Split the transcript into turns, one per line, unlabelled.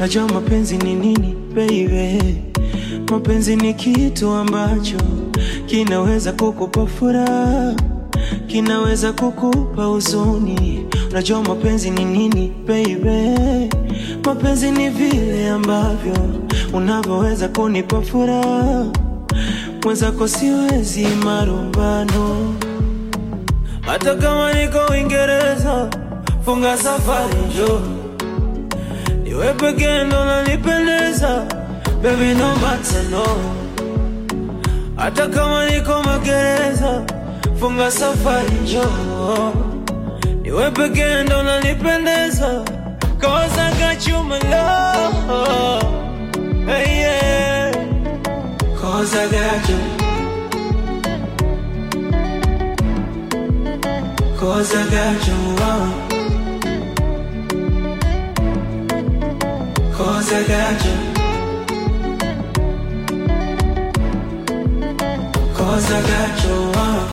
Najua mapenzi ni nini baby. Mapenzi ni kitu ambacho kinaweza kukupa furaha, kinaweza kukupa huzuni. Unajua mapenzi ni nini baby? Mapenzi ni vile ambavyo unavyoweza kunipa furaha, mwenzako siwezi marumbano. Hata kama niko Uingereza, funga safari njoo Niwe pekee ndo nanipendeza Baby no matter no Hata kama niko magereza Funga safari njoo Niwe pekee ndo nanipendeza Cause I got you my love hey, yeah. Cause I got you Cause I got you oh. Cause I got you. Cause I got you.